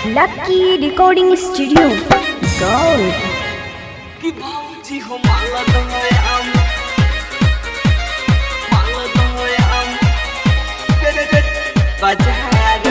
Lucky Recording Studio. Gold. कि भाऊजी हो माला दहयाम माला दहयाम दे दे दे बाजार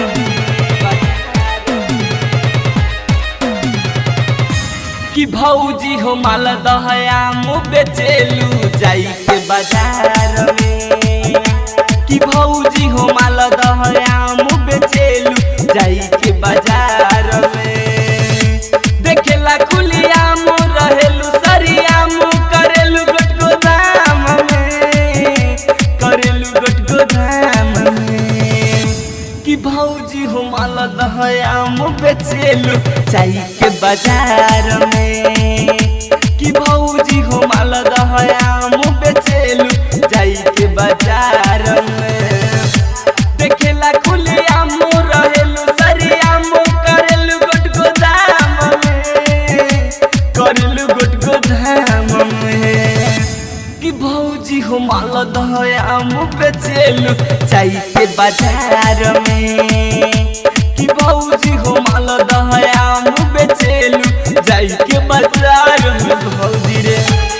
कि भौजी हो माला दहयाम बेचेलू जाई के बाजार में कि भौजी हो माला दहयाम बेचेलू जाई के बाजार में देखेला खुलियाम रहेलू सरियाम करेलू गोटगो दाम में करेलू गोटगो दाम में कि भौजी हो माला दहयाम बेचेलू चाई के बाजार में कि भौजी हो माला दहयाम बेचेलू जाई के बाजार में देखेला खुलियाम रहेलू सरियाम करेलू गोटगो दाम में करेलू गोटगो धाम में कि भौजी हो माला दहयाम बेचेलू चाई के बाजार में कि भौजी हो माला दहयाम बेचेलू जाई के बाजार में भौजी रे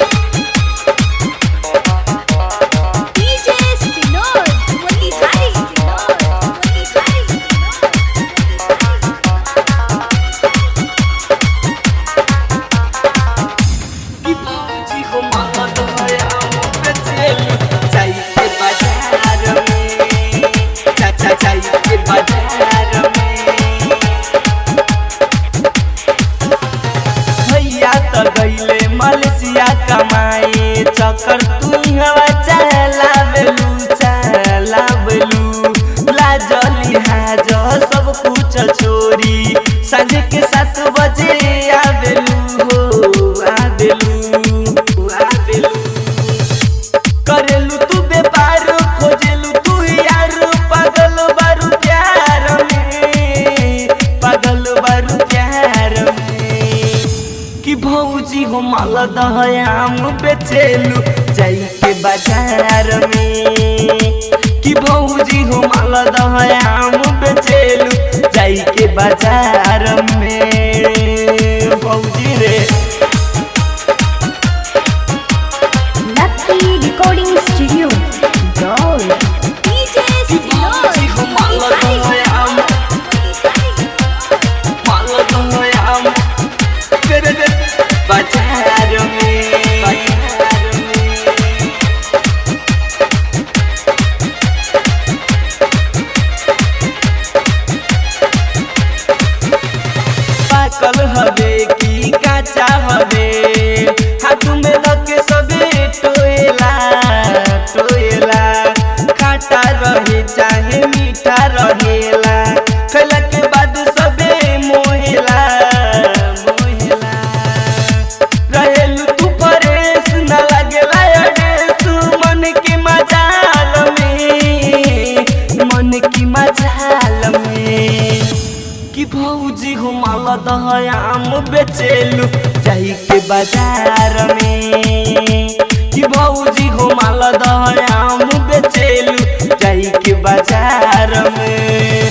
DJ Sinor. Wali Hari Sinor. Wali Hari Sinor. कि भौजी हो माला दहयाम बेचेलू चाई के बाजार में चाचा चाई के बाजार में भैया तो गईले मलेशिया कमाए चक्कर तू हवा चला बेलू चला बेलू लाजली हाज सब कुछ छोरी सांझ के सात बजे आबेलू हो आबेलू आबेलू करेलू तू व्यापार खोजेलू तू यार पागल बारू प्यार में पागल बारू प्यार में कि भौजी हो माला दहयाम बेचेलू जाई के बाजार में कि भौजी हो माला दहयाम बेचेलू जाई के बाजार में भौजी रे Lucky Recording Studio. Gold. DJ कि भौजी हो माला दहयाम माला दहयाम दे दे दे बाजार में बाजार में पाकल हवे की काचा हवे हाथ में रखे सबे टोएला टोएला खाटा रहे चाहे मीठा रहेला खैला के बाद सबे मोहेला मोहेला रहेलू तू परेश न लागेला अडेस मन के मजाल में मन की मजाल में कि भौजी हो माला दहयाम बेचेलू जाई के बाजार में कि भौजी हो माला दहयाम बेचेलू जाई के बाजार में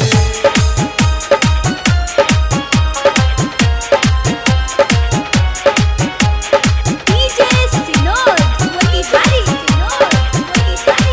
DJ Sinor. Wali Hari Sinor. Wali Hari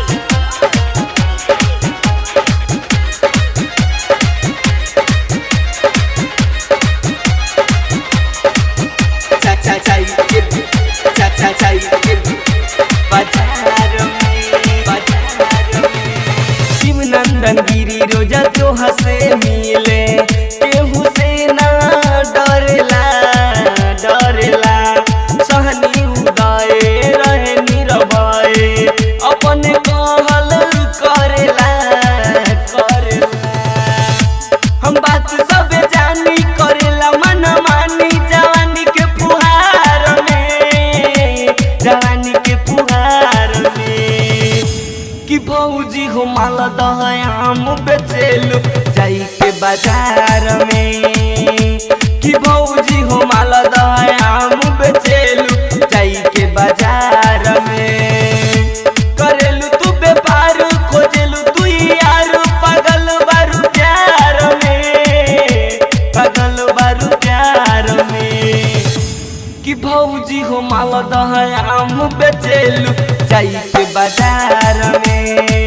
चाचा चाई के चाचा चाई के बाजार में बाजार में शिवनंदन गिरी रोजा तो हसे मिले केहू से ना डरेला डरेला सहनी उदय रहे नीरवय अपन कहल करेला करेला हम बात सब जानी करेला मन मानी जवानी के फुहार में जवानी के फुहार में कि भौजी हो माला दहयाम बेचेलू जाई के बाजार में कि भौजी हो माला दहयाम बेचेलू जाई के बाजार में करेलू तू व्यापार खोजेलू तू यार पागल बारू प्यार में पागल मालदह आम बेचेलू जाई के बाजार में